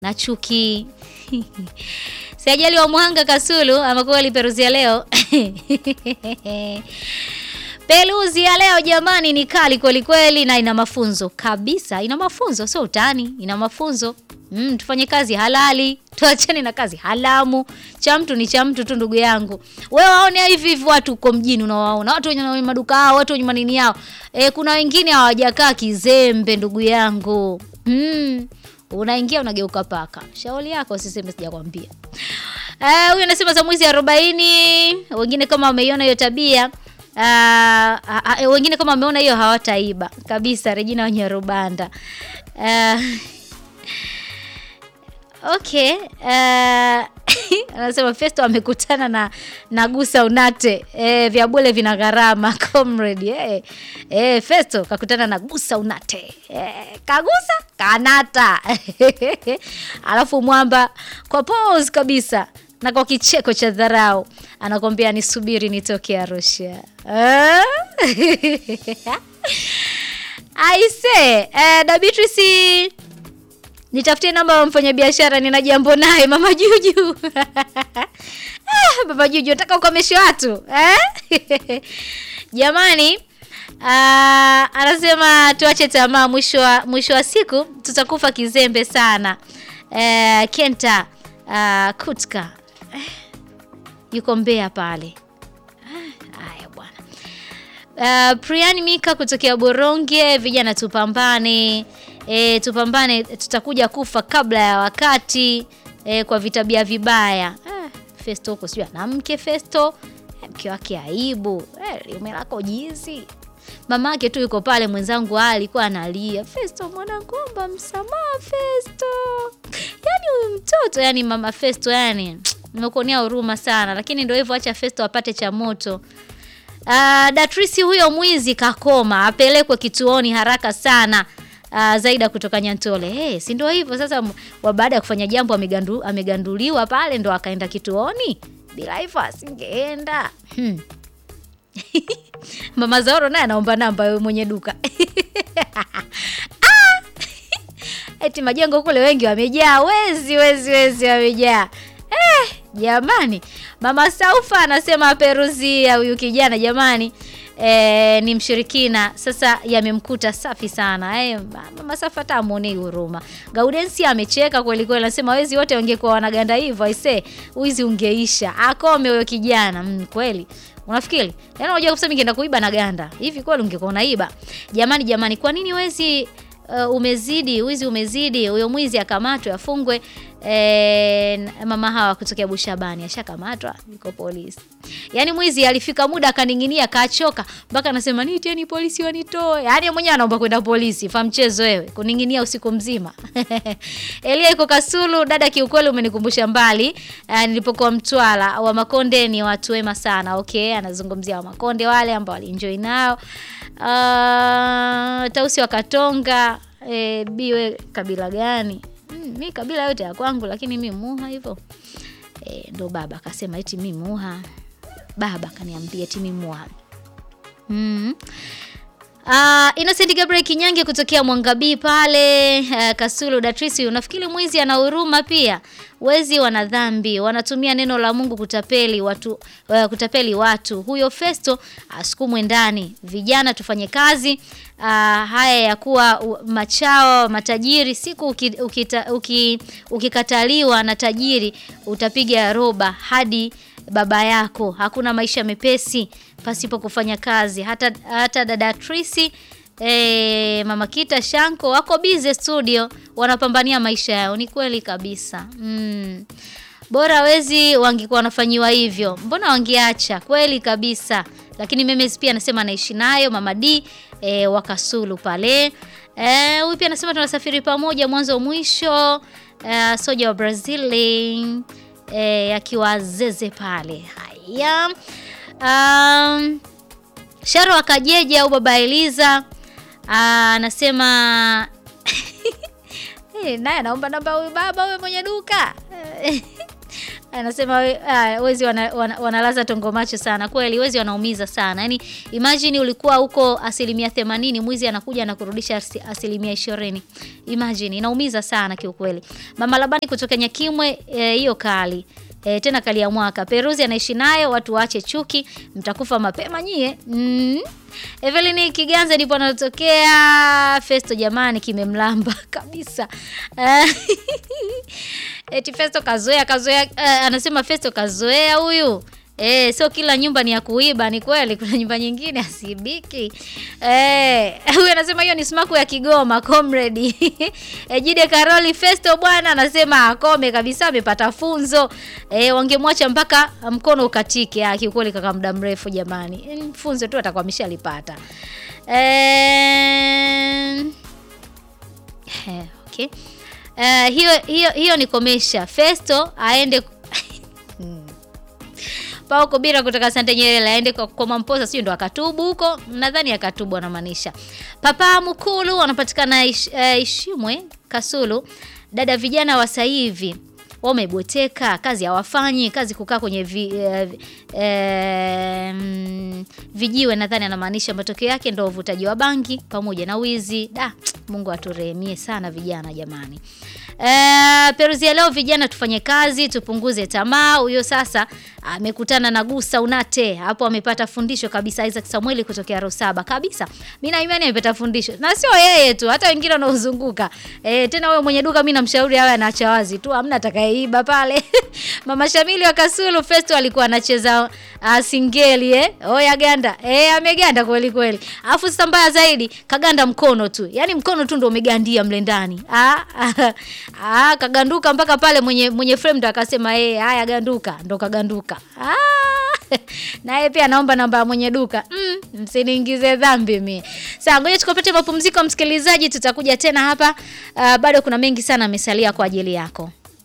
na chuki. Siajali wa Mwanga Kasulu amekuwa aliperuzia leo Peluzi ya leo jamani, ni kali kweli kweli, na ina mafunzo kabisa. Ina mafunzo, sio utani, ina mafunzo. Mm, tufanye kazi halali, tuachane na kazi halamu. Cha mtu ni cha mtu tu, ndugu yangu. Wewe waone hivi hivi watu uko mjini, unawaona watu wenye maduka yao, watu wenye manini yao. E, kuna wengine hawajakaa kizembe, ndugu yangu. Mm, unaingia unageuka paka. Shauri yako, siseme sijakwambia. Eh, huyu anasema za mwizi 40, wengine kama wameiona hiyo tabia Uh, uh, wengine kama wameona hiyo hawataiba kabisa. Regina Wanyarubanda. Uh, okay. Uh, anasema Festo amekutana na Nagusa Unate eh, vya bule vina gharama comrade eh, eh, Festo kakutana na Gusa Unate eh, kagusa kanata alafu mwamba kwa pose kabisa na kwa kicheko cha dharau anakwambia nisubiri nitoke Arusha. Aise, eh, da Beatrice nitafutie namba ya mfanyabiashara, nina jambo naye mama Juju. Ah, baba Juju nataka ukomeshe watu eh? Jamani, ah, anasema tuache tamaa, mwisho wa mwisho wa siku tutakufa kizembe sana. Eh, Kenta ah, Kutka yuko Mbeya pale. Haya bwana. Uh, Priani Mika kutokea Boronge, vijana tupambane. E, tupambane, tutakuja kufa kabla ya wakati e, kwa vitabia vibaya. Ah, Festo huko sijui ana mke Festo, mke wake aibu. Eh, liume lako jizi. Mamake tu yuko pale, mwenzangu alikuwa analia, Festo mwanangu, omba msamaha Festo. Yaani huyu mtoto, yani mama Festo, yani nimekuonea huruma sana, lakini ndio hivyo, acha Festo apate cha moto. Uh, Datrisi huyo mwizi kakoma, apelekwe kituoni haraka sana. Uh, Zaida kutoka Nyantole. Hey, si ndio hivyo sasa, baada ya kufanya jambo amegandu, ameganduliwa pale ndo akaenda kituoni. Bila hivyo asingeenda. Hmm. Mama Zaoro naye anaomba namba wewe mwenye duka. ah! Eti majengo kule wengi wamejaa, wezi wezi wezi wamejaa. Eh, jamani, Mama Saufa anasema peruzia huyu kijana jamani, eh, ni mshirikina. Sasa yamemkuta safi sana. Eh, Mama Saufa hata amuonei huruma. Gaudensi amecheka kweli kweli, anasema wezi wote wangekuwa wanaganda hivyo, aise, wizi ungeisha. Akome huyo kijana. Mm, kweli. Unafikiri? Yaani unajua kusema ningeenda kuiba na ganda. Hivi kweli ungekuwa unaiba? Jamani jamani, kwa nini wezi Uh, umezidi wizi umezidi, huyo mwizi akamatwe afungwe. E, mama hawa kutokea Bushabani ashakamatwa, yuko polisi. Yaani mwizi alifika muda akaning'inia, kachoka mpaka anasema niteni polisi wanitoe. Yaani mwenyewe anaomba kwenda polisi. Fa mchezo wewe, kuning'inia usiku mzima. Elia iko Kasulu, dada, kiukweli umenikumbusha mbali. Uh, nilipokuwa Mtwara, wa Makonde ni watu wema sana. Okay, anazungumzia wa Makonde wale ambao walienjoy nao. Uh, Tausi wa Katonga e, biwe kabila gani? Mm, mi kabila yote ya kwangu, lakini mi Muha hivyo e, ndo baba akasema eti mi Muha. Baba kaniambia eti mi Muha. mm. Uh, Innocent Gabriel Kinyange kutokea Mwangabii pale uh, Kasulu Datrisi, unafikiri mwizi ana huruma pia? Wezi wana dhambi, wanatumia neno la Mungu kutapeli watu, uh, kutapeli watu. Huyo Festo asukumwe ndani. Vijana tufanye kazi. Uh, haya ya kuwa uh, machao matajiri, siku ukikataliwa uki, uki na tajiri utapiga roba hadi baba yako. Hakuna maisha mepesi pasipo kufanya kazi. Hata, hata dada Trisi e, mama Kita Shanko wako busy studio, wanapambania maisha yao. Ni kweli kabisa mm. Bora wezi wangekuwa wanafanyiwa hivyo, mbona wangeacha? Kweli kabisa. Lakini Memes pia anasema anaishi nayo mama D e, wakasulu pale huyu e, pia anasema tunasafiri pamoja mwanzo mwisho. E, soja wa Brazili e, akiwa zeze pale. Haya. Um, Sharo akajeje au baba Eliza anasema hey, naye anaomba namba huyu baba huyo mwenye duka anasema we- ah, wezi wana, wana, wanalaza tongo macho sana kweli wezi wanaumiza sana yani imagine ulikuwa huko asilimia themanini mwizi anakuja na kurudisha asi- asilimia ishirini imagine inaumiza sana kiukweli mama labani kutoka nyakimwe eh, hiyo kali E, tena kali ya mwaka peruzi anaishi nayo watu waache chuki mtakufa mapema nyie mm. Evelyn Kiganza ndipo anatokea Festo jamani kimemlamba kabisa Eh, eti Festo kazoea kazoea eh, anasema Festo kazoea huyu Eh, sio kila nyumba ni ya kuiba, ni kweli kuna nyumba nyingine asibiki. Eh, huyu anasema hiyo ni smaku ya Kigoma comrade. eh, Jide Karoli Festo bwana anasema akome kabisa amepata funzo. Eh, wangemwacha mpaka mkono ukatike. Ah, kiukweli kaka muda mrefu jamani. Mm, Funzo tu atakuwa ameshalipata. Eh, eh, okay. Eh, hiyo hiyo hiyo ni komesha. Festo aende Pao Kobira kutoka Sante Nyerere aende kwa, kwa Mamposa sio ndo akatubu huko. Nadhani akatubu anamaanisha. Papa Mkulu wanapatikana ish, eh, Ishimwe Kasulu. Dada vijana wa sasa hivi wamebweteka, kazi hawafanyi, kazi kukaa kwenye vi, eh, eh, mm, vijiwe nadhani anamaanisha matokeo yake ndo uvutaji wa bangi pamoja na wizi. Da, Mungu aturehemie sana vijana jamani. Eh, Peruzi ya leo vijana tufanye kazi, tupunguze tamaa. Huyo sasa amekutana na Gusa Unate. Hapo amepata fundisho kabisa Isaac Samueli kutokea Rosaba. Kabisa. Mimi na imani amepata fundisho. Na sio yeye tu, hata wengine wanaozunguka. Eh, tena wewe mwenye duka mimi namshauri awe anaacha wazi tu, hamna atakayeiba pale. Mama Shamili wa Kasulu Festo alikuwa anacheza uh, singeli eh. Oya ganda. Eh, ameganda kweli kweli. Alafu sasa mbaya zaidi, kaganda mkono tu. Yaani mkono tu ndio umegandia mle ndani. Ah, ah, ah, kaganduka mpaka pale mwenye mwenye frame ndo akasema eh, haya ganduka, ndo kaganduka. Ah, naye pia naomba namba ya mwenye duka. Mm, msiniingize dhambi mimi. Sasa ngoja tukapate mapumziko msikilizaji, tutakuja tena hapa. Uh, bado kuna mengi sana amesalia kwa ajili yako.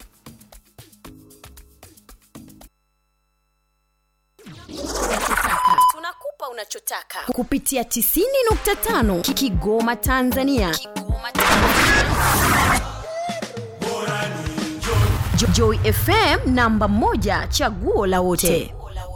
tunakupa unachotaka kupitia 90.5 Kigoma Tanzania. Kigoma Tanzania. Jo- Joy FM namba moja chaguo la wote.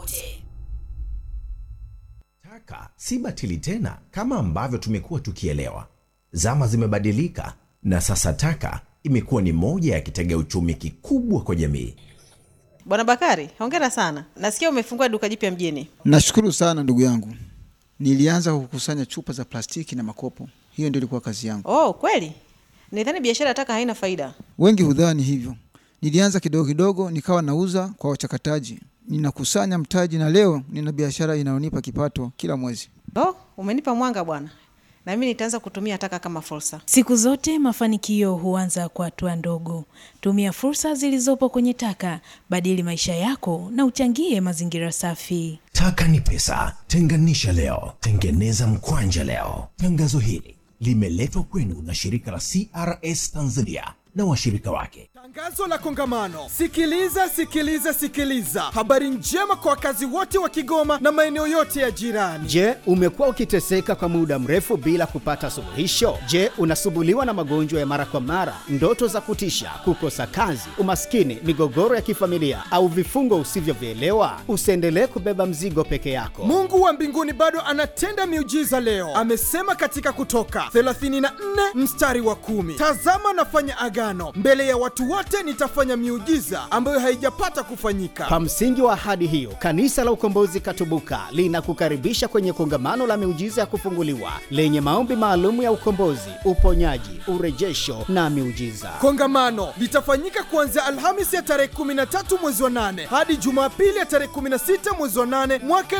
Taka si batili tena kama ambavyo tumekuwa tukielewa. Zama zimebadilika na sasa taka imekuwa ni moja ya kitega uchumi kikubwa kwa jamii. Bwana Bakari, hongera sana. Nasikia umefungua duka jipya mjini. Nashukuru sana ndugu yangu. Nilianza kukusanya chupa za plastiki na makopo, hiyo ndio ilikuwa kazi yangu. Oh, kweli? Nidhani biashara ya taka haina faida. Wengi hudhani hivyo. Nilianza kidogo kidogo, nikawa nauza kwa wachakataji, ninakusanya mtaji, na leo nina biashara inayonipa kipato kila mwezi. Oh, umenipa mwanga bwana. Na mimi nitaanza kutumia taka kama fursa. Siku zote mafanikio huanza kwa hatua ndogo. Tumia fursa zilizopo kwenye taka, badili maisha yako na uchangie mazingira safi. Taka ni pesa, tenganisha leo, tengeneza mkwanja leo. Tangazo hili limeletwa kwenu na shirika la CRS Tanzania na washirika wake. Tangazo la kongamano. Sikiliza, sikiliza, sikiliza. Habari njema kwa wakazi wote wa Kigoma na maeneo yote ya jirani. Je, umekuwa ukiteseka kwa muda mrefu bila kupata suluhisho? Je, unasumbuliwa na magonjwa ya mara kwa mara, ndoto za kutisha, kukosa kazi, umaskini, migogoro ya kifamilia au vifungo usivyovielewa? Usiendelee kubeba mzigo peke yako. Mungu wa mbinguni bado anatenda miujiza leo. Amesema katika Kutoka 34 mstari wa kumi, tazama nafanya agano mbele ya watu wote, nitafanya miujiza ambayo haijapata kufanyika. Kwa msingi wa ahadi hiyo, Kanisa la Ukombozi Katubuka linakukaribisha kwenye kongamano la miujiza ya kufunguliwa lenye maombi maalum ya ukombozi, uponyaji, urejesho na miujiza. Kongamano litafanyika kuanzia Alhamisi ya tarehe 13 mwezi wa 8 hadi Jumapili ya tarehe 16 mwezi wa 8 mwaka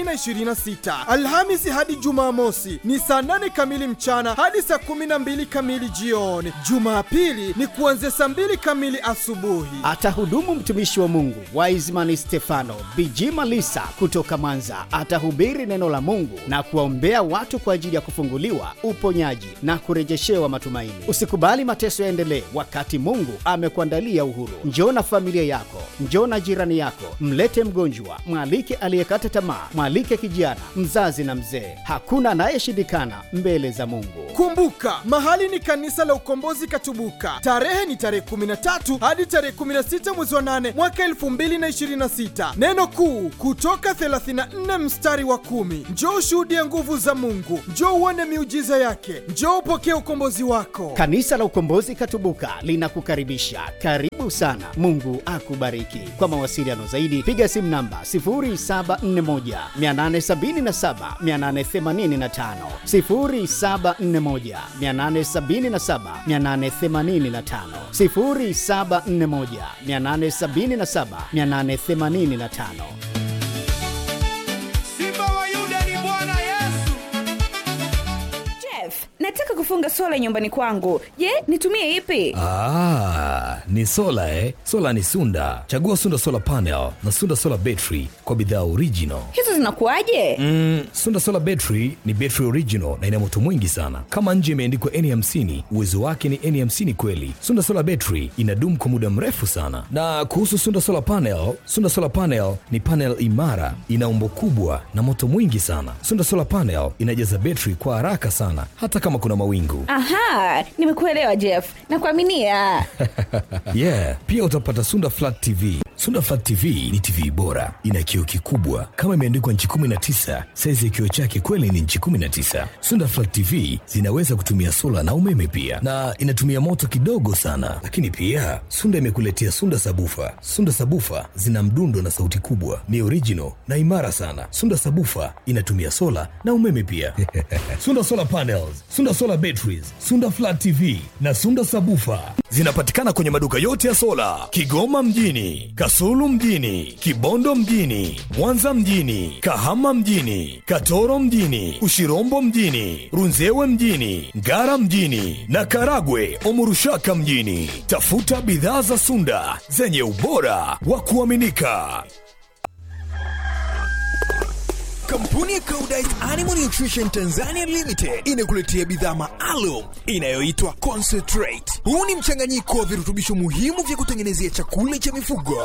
2026. Alhamisi hadi Jumamosi ni saa 8 kamili mchana hadi saa 12 kamili jioni. Jumapili ni kuanzia saa 2 kamili asubuhi. Atahudumu mtumishi wa Mungu Wiseman Stefano Bijima Lisa kutoka Mwanza. Atahubiri neno la Mungu na kuwaombea watu kwa ajili ya kufunguliwa, uponyaji na kurejeshewa matumaini. Usikubali mateso yaendelee wakati Mungu amekuandalia uhuru. Njoo na familia yako, njoo na jirani yako, mlete mgonjwa, mwalike aliyekata tamaa, mwalike kijana, mzazi na mzee. Hakuna anayeshindikana mbele za Mungu. Kumbuka, mahali ni kanisa la Ukombozi Katubuka. Tarehe ni tarehe 13 hadi tarehe 16 mwezi wa 8 mwaka 2026. Neno kuu kutoka 34 mstari wa kumi. Njoo ushuhudie nguvu za Mungu, njoo uone miujiza yake, njoo upokee ukombozi wako. Kanisa la Ukombozi Katubuka linakukaribisha. Karibu sana. Mungu akubariki. Kwa mawasiliano zaidi piga simu namba 0741 877 885, 0741 877 885, 0741 877 885. Simba wa Yuda ni Bwana Yesu. Jeff, nataka kufunga sola nyumbani kwangu. Je, nitumie ipi? Ah, ni sola eh? Sola ni Sunda. Chagua Sunda Solar Panel na Sunda Solar Battery kwa bidhaa original. Hizo zinakuwaje? Mm, Sunda Solar Battery ni battery original na ina moto mwingi sana. Kama nje imeandikwa N50, uwezo wake ni N50 kweli. Sunda Solar Battery inadumu kwa muda mrefu sana. Na kuhusu Sunda Solar Panel, Sunda Solar Panel ni panel imara, ina umbo kubwa na moto mwingi sana. Sunda Solar Panel inajaza battery kwa haraka sana hata kama kuna mawingu. Aha, nimekuelewa Jeff. Nakuaminia. yeah, pia utapata Sunda Flat TV. Sunda Flat TV ni TV bora, ina kioo kikubwa kama imeandikwa nchi 19. Saizi ya kioo chake kweli ni nchi 19. Sunda Flat TV zinaweza kutumia sola na umeme pia, na inatumia moto kidogo sana. Lakini pia Sunda imekuletea Sunda Sabufa. Sunda Sabufa zina mdundo na sauti kubwa, ni original na imara sana. Sunda Sabufa inatumia sola na umeme pia. Sunda Solar Panels, Sunda Solar Batteries, Sunda Flat TV na Sunda Sabufa zinapatikana kwenye maduka yote ya sola Kigoma mjini, Kasulu mjini, Kibondo mjini, Mwanza mjini, Kahama mjini, Katoro mjini, Ushirombo mjini, Runzewe mjini, Ngara mjini na Karagwe Omurushaka mjini. Tafuta bidhaa za Sunda zenye ubora wa kuaminika. Kampuni ya Koudijt Animal Nutrition Tanzania Limited inakuletea bidhaa maalum inayoitwa Concentrate. Huu ni mchanganyiko wa virutubisho muhimu vya kutengenezea chakula cha mifugo